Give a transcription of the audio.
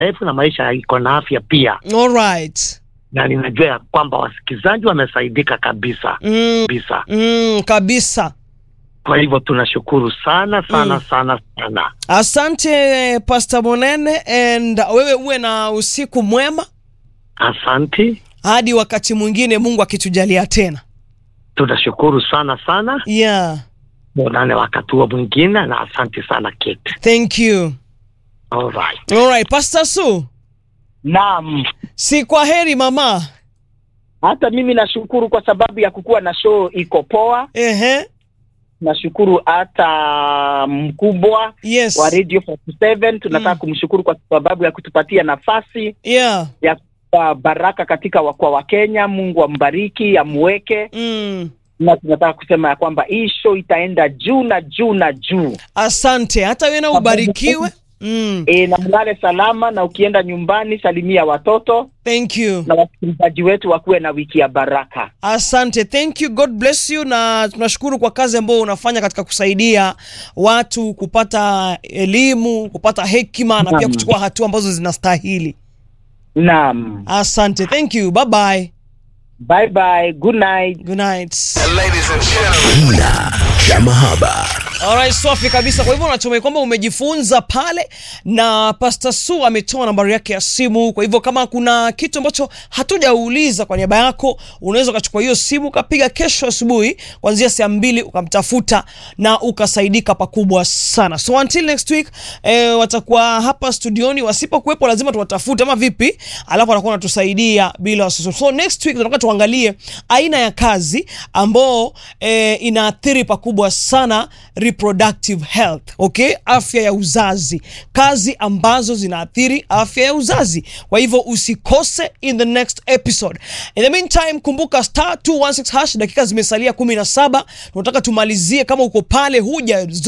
refu na maisha iko na afya pia, Alright. na ninajua ya kwamba wasikilizaji wamesaidika kabisa Mm, kabisa. mm, kabisa. Kwa hivyo tunashukuru sana sana Mm. sana sana. Asante Pastor Monene and wewe uwe na usiku mwema Asanti, hadi wakati mwingine Mungu akitujalia tena. tunashukuru sana sana. Yeah. Tuonane wakati huo mwingine, na asante sana Kate. Thank you. All right. All right, Pastor Su. Naam, Si kwa heri mama. hata mimi nashukuru kwa sababu ya kukuwa na show iko poa. Ehe. Nashukuru hata mkubwa Yes. wa Radio 47 tunataka Mm. kumshukuru kwa sababu ya kutupatia nafasi Yeah. ya kupa baraka katika wa- kwa Wakenya. Mungu ambariki, amweke, Mm. na tunataka kusema ya kwamba hii show itaenda juu na juu na juu. Asante. Hata wewe na ubarikiwe. Mm. E, na mlale salama, na ukienda nyumbani salimia watoto Thank you. na wasikilizaji wetu wakuwe na wiki ya baraka. Asante, thank you, God bless you, na tunashukuru kwa kazi ambayo unafanya katika kusaidia watu kupata elimu, kupata hekima na pia Naam. kuchukua hatua ambazo zinastahili. Naam, Asante, thank you, bye bye, bye bye, good night. good night. Kina cha mahaba. Alright, safi kabisa. Kwa hivyo natumai kwamba umejifunza pale, na Pastor Su ametoa nambari yake ya simu. Kwa hivyo kama kuna kitu ambacho hatujauliza kwa niaba yako, unaweza ukachukua hiyo simu ukapiga kesho asubuhi kuanzia saa mbili ukamtafuta na ukasaidika pakubwa sana. So until next week eh, watakuwa hapa studioni. Wasipokuwepo lazima tuwatafute ama vipi, alafu watakuwa wanatusaidia bila wasiwasi. So next week tunataka tuangalie aina ya kazi ambao eh, inaathiri pakubwa sana reproductive health, okay, afya ya uzazi, kazi ambazo zinaathiri afya ya uzazi. Kwa hivyo usikose in the next episode. In the meantime, kumbuka star 216 hash, dakika zimesalia 17. Tunataka tumalizie, kama uko pale huja